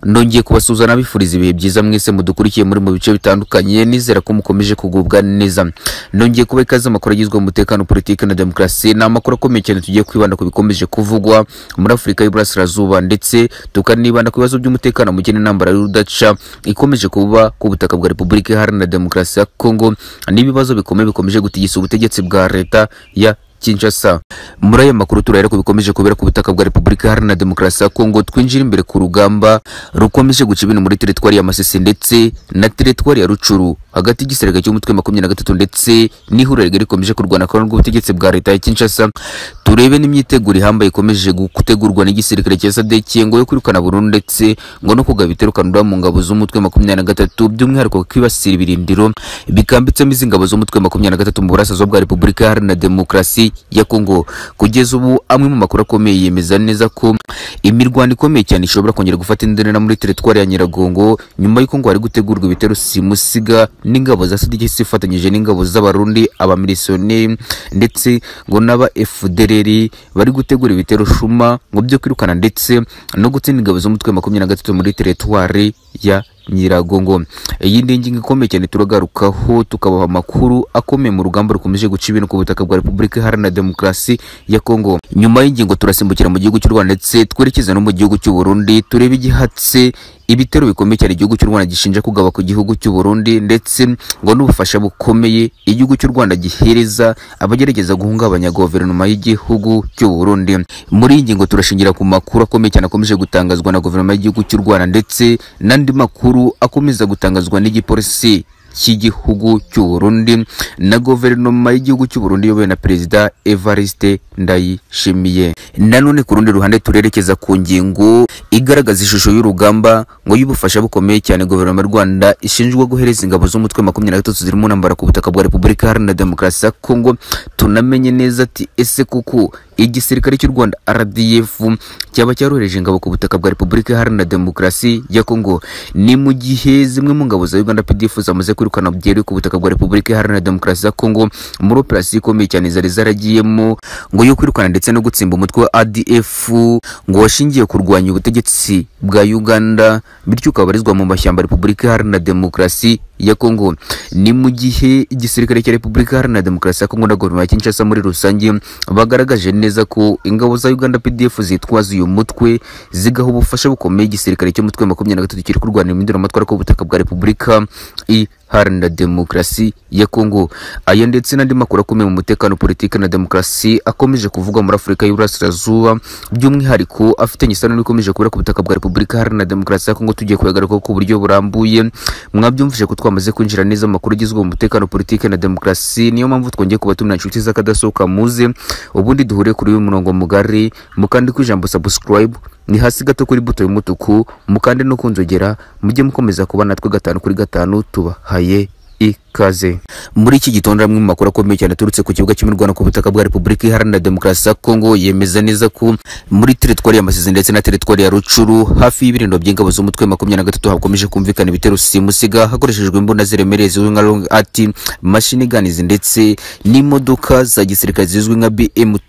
nongeye kubasuhuza nabifuriza ibihe byiza mwese mudukurikiye muri mu bice bitandukanye nizera ko mukomeje kugubwa neza nongeye kuba ikaze amakuru agizwe mu mutekano politiki na demokarasi ni amakuru akomeye cyane tugiye kwibanda ku bikomeje kuvugwa muri afurika y'uburasirazuba ndetse tukanibanda ku bibazo by'umutekano muke n'intambara y'urudaca ikomeje kuba ku butaka bwa repubulika iharanira demokarasi ya kongo n'ibibazo bikomeye bikomeje gutigisa ubutegetsi bwa leta ya Kinshasa. Muri aya makuru turahera ku bikomeje kubera ku butaka bwa Repubulika Iharanira Demokarasi ya Kongo twinjira imbere ku rugamba rukomeje guca ibintu muri teritwari ya Masisi ndetse na teritwari ya Rucuru hagati y'igisirega cy'umutwe makumyabiri na gatatu ndetse n'ihuriro rigari rikomeje kurwana kandi rw'ubutegetsi bwa leta ya Kinshasa turebe n'imyiteguro ihambaye ikomeje gutegurwa n'igisirikare cya SADC ngo yo kwirukana burundu ndetse ngo no kugaba iterukanura mu ngabo z'umutwe makumyabiri na gatatu by'umwihariko kwibasira ibirindiro bikambitsemo izi ngabo z'umutwe makumyabiri na gatatu mu burasirazuba bwa Repubulika Iharanira Demokarasi ya Kongo. Kugeza ubu amwe mu makuru akomeye yemeza neza ko imirwano ikomeye cyane ishobora kongera gufata indana muri teritwari ya Nyiragongo nyuma y'uko ngo hari gutegurwa ibitero simusiga n'ingabo za SADC zifatanyije n'ingabo z'abarundi abamilisiyoneri ndetse ngo n'aba FDLR bari gutegura ibitero shuma ngo byo kwirukana ndetse no gutsinda ingabo z'umutwe makumyabiri na gatatu muri teritwari ya Nyiragongo. Iyi ni ingingo ikomeye cyane turagarukaho tukabaha amakuru akomeye mu rugamba rukomeje guca ibintu ku butaka bwa Repubulika Iharanira Demokarasi ya Kongo. Nyuma y'ingingo turasimbukira mu gihugu cy'u Rwanda ndetse twerekeza no mu gihugu cy'u Burundi turebe igihatse ibitero bikomeye cyane igihugu cy'u Rwanda gishinja kugaba ku gihugu cy'u Burundi ndetse ngo n'ubufasha bukomeye igihugu cy'u Rwanda gihereza abagerageza guhungabanya guverinoma y'igihugu cy'u Burundi. Muri iyi ngingo turashingira ku makuru akomeye cyane akomeje gutangazwa na guverinoma y'igihugu cy'u Rwanda ndetse n'andi makuru akomeza gutangazwa n'igipolisi cy'igihugu cy'u Burundi na guverinoma y'igihugu cy'u Burundi iyobowe na perezida Evariste Ndayishimiye. Nanone ku rundi ruhande turerekeza ku ngingo igaragaza ishusho y'urugamba ngo y'ubufasha bukomeye cyane guverinoma y'u Rwanda ishinjwa guhereza ingabo z'umutwe makumyabiri na gatatu ziri mu ntambara ku butaka bwa Repubulika Iharanira Demokarasi ya Kongo tunamenye neza ati ese kuko igisirikare cy'u Rwanda RDF cyaba cyarohereje ingabo ku butaka bwa Repubulika Iharanira Demokarasi ya Kongo ni mu gihe zimwe mu ngabo za Uganda PDF zamaze kwirukana byeri ku butaka bwa Repubulika Iharanira Demokarasi ya Kongo muri operasiyo ikomeye cyane zari zaragiyemo ngo yo kwirukana ndetse no gutsimba umutwe wa ADF ngo washingiye kurwanya ubutegetsi bwa Uganda bityo ukabarizwa mu mashyamba Repubulika Iharanira Demokarasi ya Kongo ni mu gihe igisirikare cya Repubulika Iharanira Demokarasi ya Kongo na guverinoma ya Kinshasa muri rusange bagaragaje neza ko ingabo za Uganda PDF zitwaza uyu mutwe zigaha ubufasha bukomeye igisirikare cy'umutwe makumyabiri na gatatu kiri kurwanira impinduramatwara ku butaka bwa Repubulika Iharanira Demokarasi ya Kongo aya ndetse n'andi makuru akomeye mu mutekano politiki na demokarasi akomeje kuvugwa muri Afurika y'Uburasirazuba by'umwihariko afitanye isano n'ikomeje kubera ku butaka bwa Repubulika Iharanira Demokarasi ya Kongo tugiye kuyagarukaho ku buryo burambuye mwabyumvise ko twamaze kwinjira neza amakuru agizwe mu mutekano politiki na demokarasi niyo mpamvu twongeye kubatumira inshuti z'akadasohoka muze ubundi duhure kuri uyu murongo mugari mukandi ku ijambo subscribe ni hasi gato kuri buto y'umutuku mukande no kunzogera mujye mukomeza kuba natwe gatanu kuri gatanu tubahaye ikaze muri iki gitondo amwe mu makuru akomeye cyane aturutse ku kibuga cy'imirwano ku butaka bwa Repubulika Iharanira Demokarasi ya Kongo yemeza neza ko muri teritwari ya Masisi ndetse na teritwari ya Rucuru hafi y'ibirindiro by'ingabo z'umutwe makumyabiri na gatatu hakomeje kumvikana ibitero simusiga hakoreshejwe imbunda ziremereye zizwi nka long at machine guns ndetse n'imodoka za gisirikare zizwi nka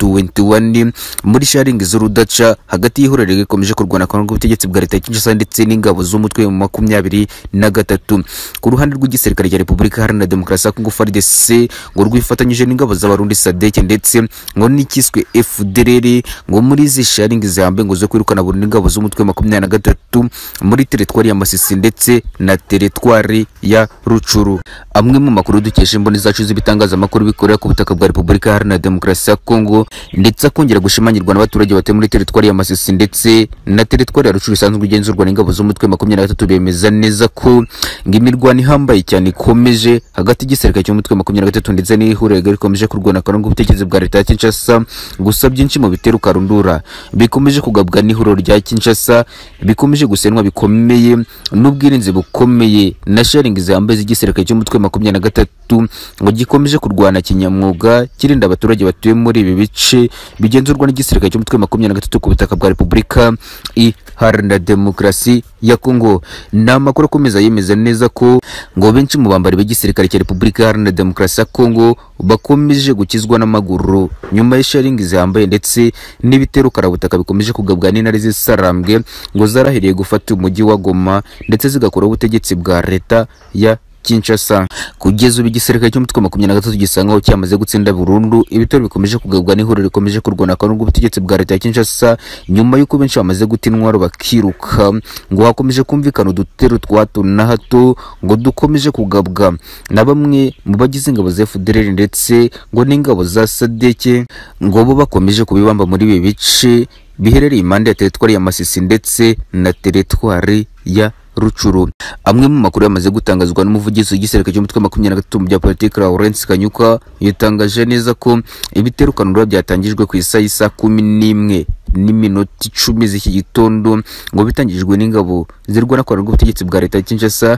BM21 muri sharingi z'urudaca hagati y'ihuriro rikomeje kurwana kandi ubutegetsi bwa leta ya Kinshasa ndetse n'ingabo z'umutwe makumyabiri na gatatu ku ruhande rw'igisirikare cya Repubulika Iharanira Demokarasi ya Kongo FARDC ngo rwifatanyije n'ingabo z'abarundi SADC ndetse ngo n'ikiswe FDLR ngo muri izi sharingi zihambe ngo zo kwirukana burundu ingabo z'umutwe makumyabiri na gatatu muri teritwari ya Masisi ndetse na teritwari ya Rucuru. Amwe mu makuru dukesha imboni zacu z'ibitangazamakuru bikorera ku butaka bwa Repubulika Iharanira Demokarasi ya Kongo ndetse akongera gushimangirwa n'abaturage batuye muri teritwari ya Masisi ndetse na teritwari ya Rucuru isanzwe igenzurwa n'ingabo z'umutwe makumyabiri na gatatu bemeza neza ko ngo imirwano ihambaye cyane ikomeje hagati y'igisirikare cy'umutwe makumyabiri na gatatu ndetse n'ihuriro rigari rikomeje kurwana karungu ubutegetsi bwa leta ya Kinshasa gusa byinshi mu bitero karundura bikomeje kugabwa n'ihuriro rya Kinshasa bikomeje gusenwa bikomeye n'ubwirinzi bukomeye na sharing zihambaye z'igisirikare cy'umutwe makumyabiri na gatatu ngo gikomeje kurwana kinyamwuga kirinda abaturage batuye muri ibi bice bigenzurwa n'igisirikare cy'umutwe makumyabiri na gatatu ku butaka bwa Repubulika Iharanira Demokarasi ya Kongo ni amakuru akomeza yemeza neza ko ngo benshi mu bambari b'igisirikare n'igisirikare cya repubulika iharanira demokarasi ya kongo bakomeje gukizwa n'amaguru nyuma y'isharingi zihambaye ndetse n'ibitero karabutaka bikomeje kugabwa n'intare z'isarambwe ngo zarahiriye gufata umujyi wa goma ndetse zigakora ubutegetsi bwa leta ya Kinshasa kugeza ubu igisirikare cy'umutwe wa makumyabiri na gatatu gisangaho cyamaze gutsinda burundu ibitero bikomeje kugabwa n'ihuriro rikomeje kurwanaka n'ubwo bwa leta ya Kinshasa nyuma y'uko benshi bamaze guta intwaro bakiruka ngo hakomeje kumvikana udutero twa hato na hato ngo dukomeje kugabwa na bamwe mu bagize ingabo za FDLR ndetse ngo n'ingabo za Sadeke ngo bo bakomeje kubibamba muri ibi bice biherereye impande ya teritwari ya Masisi ndetse na teritwari ya rucuru amwe mu makuru yamaze gutangazwa n'umuvugizi w'igisirikare cy'umutwe wa makumyabiri na gatatu mu bya politiki Lawrence Kanyuka yatangaje neza ko ibiterukanura byatangijwe ku isaha y'isa kumi n'imwe n'iminota icumi z'iki gitondo ngo bitangijwe n'ingabo zirwana kwa rw'ubutegetsi bwa leta ya Kinshasa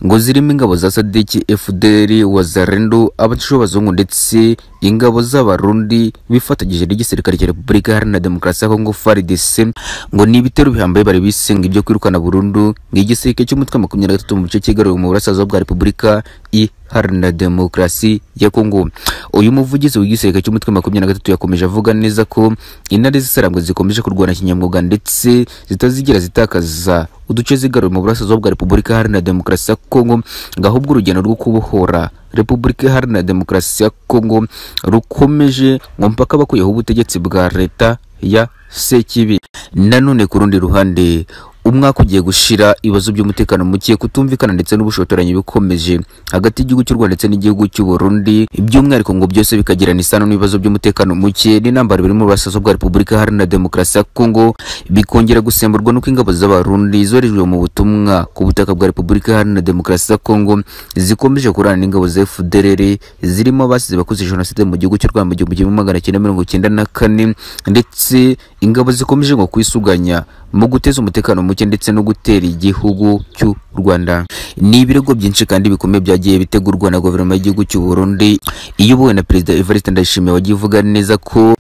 ngo zirimo ingabo za Sadiki FDL Wazalendo abatisho b'abazungu ndetse ingabo z'abarundi bifatanyije n'igisirikare cya Repubulika Iharanira Demokarasi ya Kongo FARDC ngo ni ibitero bihambaye bari bisenga ibyo kwirukana burundu igisirikare cy'umutwe wa makumyabiri na gatatu mu gice kigaruriwe mu burasirazuba bwa Repubulika iharanira demokarasi ya Kongo uyu muvugizi w'igisirikare cy'umutwe wa makumyabiri na gatatu yakomeje avuga neza ko intare z'isarambwe zikomeje kurwana kinyamwuga ndetse zitazigera zitakaza uduce zigarura mu burasirazuba bwa Repubulika Iharanira Demokarasi ya Kongo ngahubwo urugendo rwo kubohora Repubulika Iharanira Demokarasi ya Kongo rukomeje ngo mpaka bakuyeho ubutegetsi bwa leta ya Sekibi nanone ku rundi ruhande umwaka ugiye gushira ibibazo by'umutekano muke kutumvikana ndetse n'ubushotoranyi bikomeje hagati y'igihugu cy'u Rwanda ndetse n'igihugu cy'u Burundi by'umwihariko ngo byose bikagirana isano n'ibibazo by'umutekano muke n'intambara biri mu burasirazuba bwa Repubulika Iharanira Demokarasi ya Kongo bikongera gusemburwa n'uko ingabo z'abarundi zoherejwe mu butumwa ku butaka bwa Repubulika Iharanira Demokarasi ya Kongo zikomeje kurana n'ingabo za FDLR zirimo abasize bakoze jenoside mu gihugu cy'u Rwanda mu gihumbi kimwe magana cyenda mirongo cyenda na kane ndetse ingabo zikomeje ngo kwisuganya mu guteza umutekano muke ndetse no gutera igihugu cy'u Rwanda ni ibirego byinshi kandi bikomeye byagiye bitegurwa na guverinoma y'igihugu cy'u Burundi iyobowe na perezida Evariste Ndayishimiye wagiye uvuga neza ko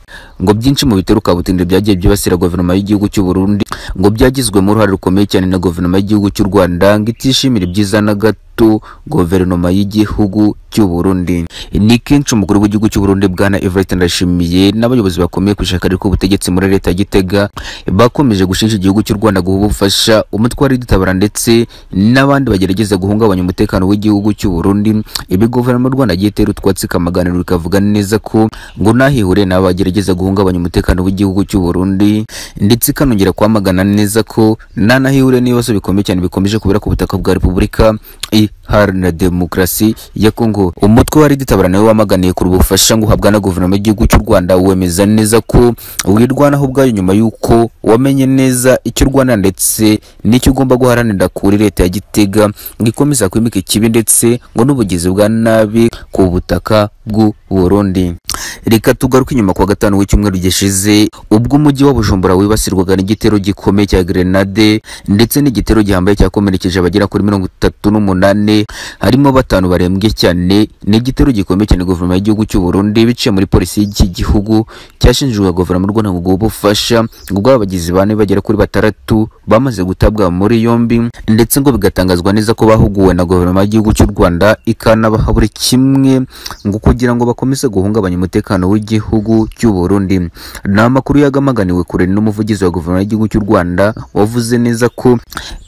ngo byinshi mu biteruka butinde byagiye byibasira guverinoma y'igihugu cy'u Burundi ngo byagizwemo uruhare rukomeye cyane na guverinoma y'igihugu cy'u Rwanda ngo itishimira ibyiza na gato guverinoma y'igihugu cy'u Burundi ni kenshi umukuru w'igihugu cy'u Burundi bwana Evariste Ndayishimiye n'abayobozi bakomeye ku ishyaka riri ku butegetsi muri leta ya Gitega bakomeje gushinja igihugu cy'u Rwanda guha ubufasha umutwe wa dutabara ndetse n'abandi bagerageza guhungabanya umutekano w'igihugu cy'u Burundi ibi guverinoma y'u Rwanda yagiye itera utwatsi kamaganiro ikavuga neza ko ngo nahihure n'abagerageza guhungabanya umutekano w'igihugu cy'u Burundi ndetse ikanongera kwamagana neza ko nanahihure n'ibibazo bikomeye cyane bikomeje kubera ku butaka bwa Repubulika Iharanira Demokarasi ya Kongo umutwe wa Riditabara nawe wamaganiye ku bufasha ngo uhabwa na guverinoma y'igihugu cy'u Rwanda wemeza neza ko wirwanaho ubwayo nyuma y'uko wamenye neza icyo Rwanda ndetse n'icyo ugomba guharanira kuri leta ya Gitega ngo ikomeza kwimika ikibi ndetse ngo n'ubugizi bwa nabi ku butaka bw'u Burundi reka tugaruke inyuma kwa gatanu w'icyumweru gishize ubwo umujyi wa Bujumbura wibasirwaga n'igitero gikomeye cya grenade ndetse n'igitero gihambaye cyakomerekeje abagera kuri mirongo itatu n'umunani harimo batanu barembye cyane n'igitero gikomeye cyane guverinoma y'igihugu cy'u Burundi biciye muri polisi y'iki gihugu cyashinjwaga guverinoma y'u Rwanda ngo ubufasha ubwo abagizi bane bagera kuri batandatu bamaze gutabwa muri yombi ndetse ngo bigatangazwa neza ko bahuguwe na guverinoma y'igihugu cy'u Rwanda ikanabaha buri kimwe ngo kugira ngo bakomeze guhungabanya umutekano umutekano w'igihugu cy'u Burundi ni amakuru yagamaganiwe kure n'umuvugizi wa guverinoma y'igihugu cy'u Rwanda wavuze neza ko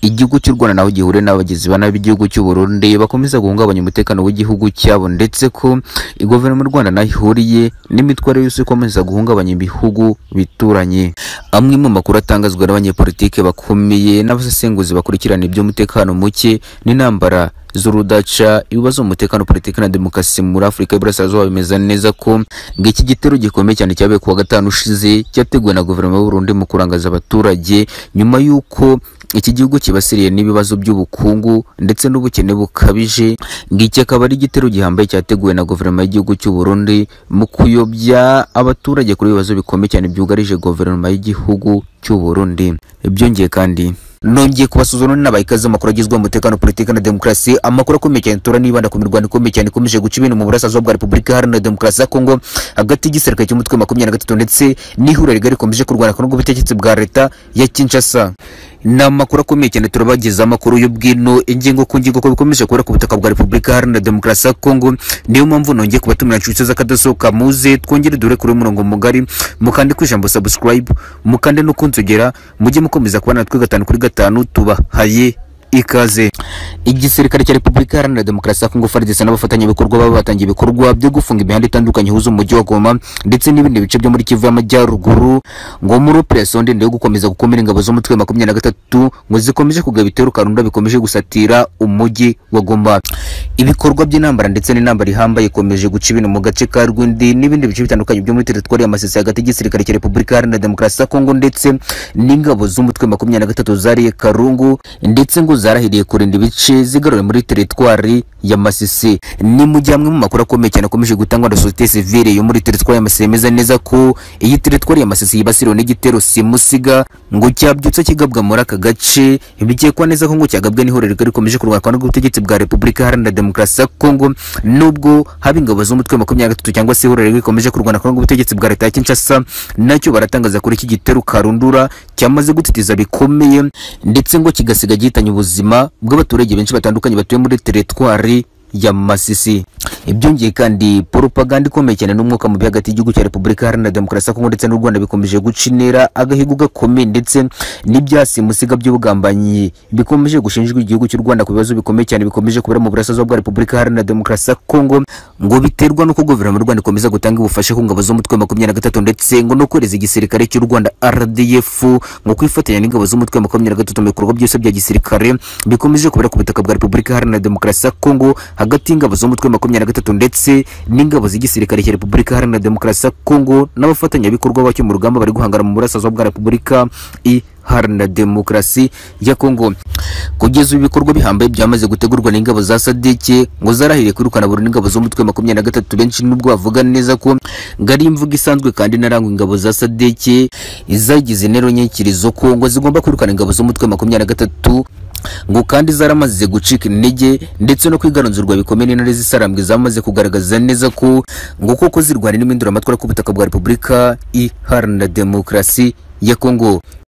igihugu cy'u Rwanda naho gihure n'abagizi ba nabi igihugu cy'u Burundi bakomeza guhungabanya umutekano w'igihugu cyabo ndetse ko guverinoma y'u Rwanda naho ihuriye n'imitware yose ikomeza guhungabanya ibihugu bituranye amwe mu makuru atangazwa n'abanyepolitike bakomeye n'abasesenguzi bakurikirana iby'umutekano muke n'intambara z'urudaca ibibazo mu mutekano politiki na demokarasi muri Afurika y'Iburasirazuba bimeze neza ko ng'iki gitero gikomeye cyane cyabaye kuwa gatanu ushize cyateguwe na guverinoma y'u Burundi mu kurangaza abaturage nyuma y'uko iki gihugu kibasiriye n'ibibazo by'ubukungu ndetse n'ubukene bukabije ng'iki akaba ari igitero gihambaye cyateguwe na guverinoma y'igihugu cy'u Burundi mu kuyobya abaturage kuri ibibazo bikomeye cyane byugarije guverinoma y'igihugu cy'u Burundi byongeye kandi nongeye kubasuzuma n'inabaha ikaze amakuru agizwe mu mutekano politiki na demokarasi amakuru akomeye cyane tura nibanda ku mirwano ikomeye cyane ikomeje guca ibintu mu burasirazuba bwa repubulika iharanira demokarasi ya kongo hagati y'igisirikare cy'umutwe makumyabiri na gatatu ndetse n'ihuriro rigari rikomeje kurwana n'ubwo butegetsi bwa leta ya kinshasa ni amakuru akomeye cyane turabagezaho amakuru y'ubwino ingingo ku ngingo ko bikomeje kubera ku butaka bwa repubulika iharanira demokarasi ya kongo niyo mpamvu nongeye kubatumira inshuti z'akadosohoka muze twongere dore kuri uyu murongo mugari mukande ku ijambo subscribe mukande no kunsogera mujye mukomeza kubana natwe gatanu kuri gatanu tubahaye ikaze igisirikare cya repubulika iharanira demokarasi ya kongo faridese n'abafatanyabikorwa baba batangiye ibikorwa byo gufunga imihanda itandukanye ihuza umujyi wa goma ndetse n'ibindi bice byo muri kivu y'amajyaruguru ngo muri operasiyo ndende yo gukomeza gukomera ingabo z'umutwe wa makumyabiri na gatatu ngo zikomeje kugaba iterukarunda bikomeje gusatira umujyi wa goma ibikorwa by'intambara ndetse n'intambara ihambaye ikomeje guca ibintu mu gace ka rwindi n'ibindi bice bitandukanye byo muri teritwari ya masisi hagati y'igisirikare cya repubulika iharanira demokarasi ya kongo ndetse n'ingabo z'umutwe wa makumyabiri na gatatu zariye karungu ndetse ngo zarahiriye kurinda ibice zigaruriwe muri teritwari ya Masisi ni mu gihe amwe mu makuru akomeye cyane akomeje gutangwa na societe civile yo muri teritwari ya Masisi yemeza neza ko iyi teritwari ya Masisi yibasiriwe n'igitero simusiga ngo cyabyutse kigabwa muri aka gace bikekwa neza ko ngo cyagabwe n'ihuriro rigari rikomeje kurwanwa n'ubutegetsi bwa Repubulika Iharanira Demokarasi ya Kongo nubwo haba ingabo z'umutwe wa makumyabiri na gatatu cyangwa se ihuriro rigari rikomeje kurwana n'ubutegetsi bwa leta ya Kinshasa nacyo baratangaza kuri iki gitero karundura cyamaze gutitiza bikomeye ndetse ngo kigasiga gihitanye ubuzima bw'abaturage benshi batandukanye batuye muri teritwari ya Masisi ibyongeye kandi propaganda ikomeye cyane n'umwuka mubi hagati y'igihugu cya Repubulika Iharanira Demokarasi ya Kongo ndetse n'u Rwanda bikomeje guca intera agahigo gakomeye ndetse n'ibyasimusiga by'ubugambanyi bikomeje gushinjwa igihugu cy'u Rwanda ku bibazo bikomeye cyane bikomeje kubera mu burasirazuba bwa Repubulika Iharanira Demokarasi ya Kongo ngo biterwa n'uko guverinoma y'u Rwanda ikomeza gutanga ubufasha ku ngabo z'umutwe wa makumyabiri na gatatu ndetse ngo no kohereza igisirikare cy'u Rwanda RDF ngo kwifatanya n'ingabo z'umutwe wa makumyabiri na gatatu mu bikorwa byose bya gisirikare bikomeje kubera ku butaka bwa Repubulika Iharanira Demokarasi ya Kongo hagati y'ingabo z'umutwe wa makumyabiri na gatatu ndetse n'ingabo z'igisirikare cya repubulika iharanira demokarasi ya kongo n'abafatanyabikorwa bacyo mu rugamba bari guhangana mu burasirazuba bwa repubulika iharanira demokarasi ya kongo kugeza ubu ibikorwa bihambaye byamaze gutegurwa n'ingabo za sadeke ngo zarahiriye kwirukana burundu ingabo z'umutwe wa makumyabiri na gatatu benshi nubwo bavuga neza ko ngo ari imvugo isanzwe kandi narangwa ingabo za sadeke izagize intero nyikirizo ko ngo zigomba kwirukana ingabo z'umutwe wa makumyabiri na gatatu ngo kandi zaramaze gucika intege ndetse no kwigaranzurwa bikomeye n'intare z'isarambwe zamaze kugaragaza neza ko ngo koko zirwanira impinduramatwara ku butaka bwa repubulika iharanira demokarasi ya kongo